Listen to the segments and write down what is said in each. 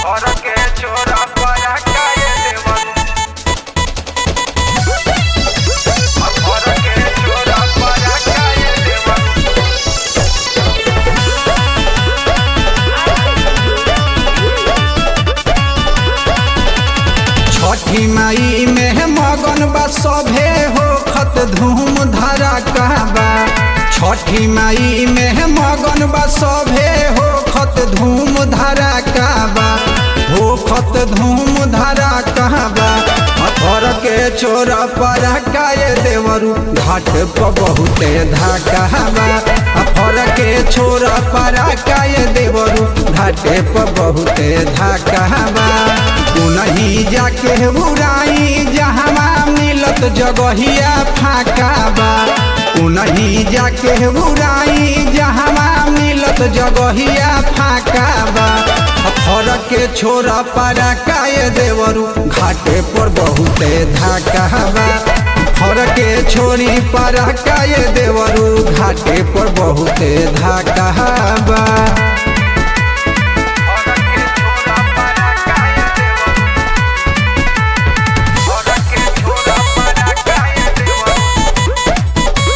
घर के छोरा पर काहे देवन घर के छोरा पर काहे देवन छठी माई में मगन बा सभे हो खत धूम धरा कहबा छठी माई में मगन बा सभे हो खत धूम धरा कहबा हो खत धूम धरा कहबा अथर के चोर पर काये देवरू घाट पर बहुते धाकहबा अफर के छोर पर काये देवरू घाटे पर बहुते धाकहबा तू नहीं जाके बुराई जहवा मिलत जगहिया फाका बा तू नहीं जाके बुराई जहवा मिलत जगहिया फाका बा फरक के छोरा पारा काय देवरू घाटे पर बहुते धाका बा फरक के छोरी पारा काय देवरू घाटे पर बहुते धाका बा घर के छोरा पर काहे देवन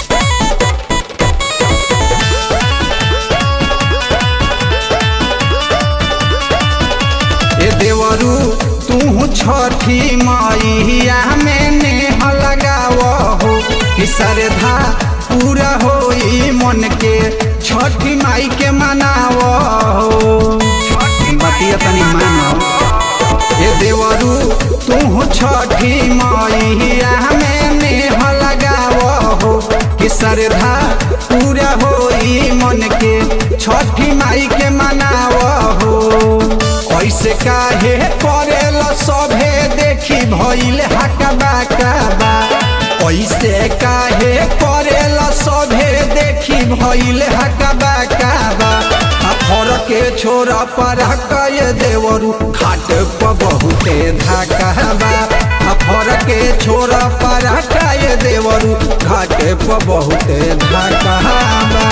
ए देवरू तू छठी मैया में नेह लगाव हो कि श्रद्धा पूरा होई मन के छठी माई के मनाव हो बतिया तनी मानो ए देवरू तू छठी मैया में नेह लगाव हो कि श्रद्धा पूरा होई मन के छठी माई के मनाव हो ऐसे काहे करेल सभे देखी भइल हकबा कबा ऐसे काहे करेल सभे देखी भइल हकबा कबा फर के छोरा पर कय देवरू घाट पर बहुते धाकबा फर के छोरा पर कय देवरू घाट पर बहुते धाकबा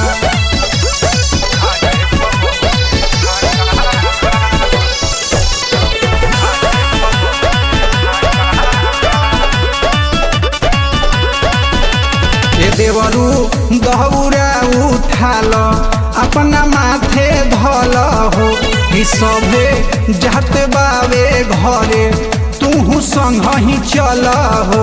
ए देवरू दहउरा उठाल अपना माथे धल हो कि सभे जात बावे घरे तू संग ही चल हो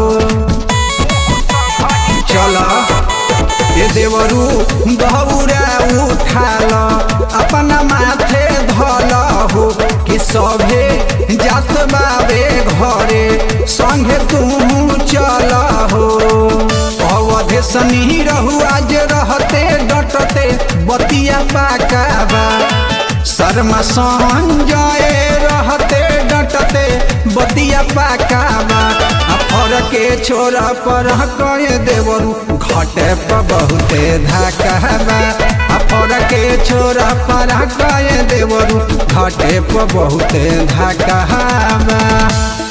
चल ए देवरू दहउरा उठाल अपना माथे धल हो कि सभे जात बावे घरे संगे तू चल हो अवधे सनी रहू आज रहते डटते बतिया पाकाबा शर्मा संजय रहते डटते बतिया पाकाबा फर के छोरा पर कहे देवरू घटे पर बहुते धाकाबा फर के छोरा पर कहे देवरू घटे पर बहुते धाकाबा